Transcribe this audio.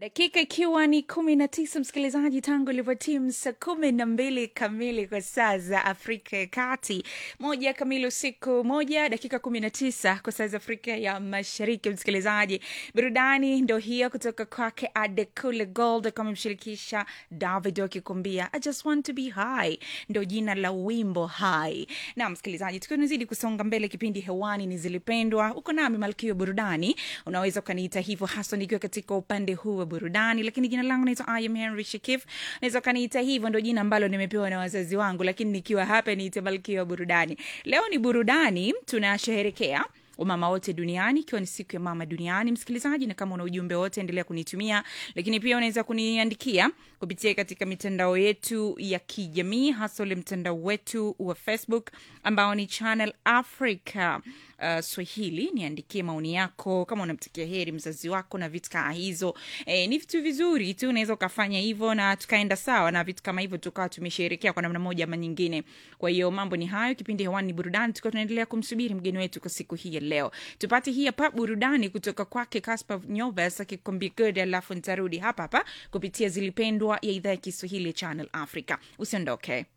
dakika ikiwa ni kumi na tisa msikilizaji tangu ilivyotimu saa kumi na mbili kamili kwa saa za afrika ya kati moja kamili usiku moja dakika kumi na tisa kwa saa za afrika ya mashariki msikilizaji burudani ndo hiyo kutoka kwake adekule gold kama mshirikisha david akikuambia i just want to be high ndo jina la wimbo hai na msikilizaji tukiwa tunazidi kusonga mbele kipindi hewani ni zilipendwa uko nami malkio burudani unaweza ukaniita hivyo haswa nikiwa katika upande huu wa burudani lakini jina langu naitwa im henry shikif naweza ukaniita hivyo ndo jina ambalo nimepewa na wazazi wangu lakini nikiwa hapa niite malkia wa burudani leo ni burudani tunasheherekea umama wote duniani ikiwa ni siku ya mama duniani msikilizaji na kama una ujumbe wote endelea kunitumia lakini pia unaweza kuniandikia kupitia katika mitandao yetu ya kijamii hasa ule mtandao wetu wa facebook ambao ni channel africa uh, swahili niandikie maoni yako kama unamtakia heri mzazi wako na vitu kaa hizo e, ni vitu vizuri tu unaweza ukafanya hivyo na tukaenda sawa na vitu kama hivyo tukawa tumesherekea kwa namna moja ama nyingine kwa hiyo mambo ni hayo kipindi hewani ni burudani tukiwa tunaendelea kumsubiri mgeni wetu kwa siku hii ya leo tupate hii hapa burudani kutoka kwake Caspar Nyovas akikwambia good alafu nitarudi hapa hapa kupitia zilipendwa ya idhaa ya kiswahili ya channel africa usiondoke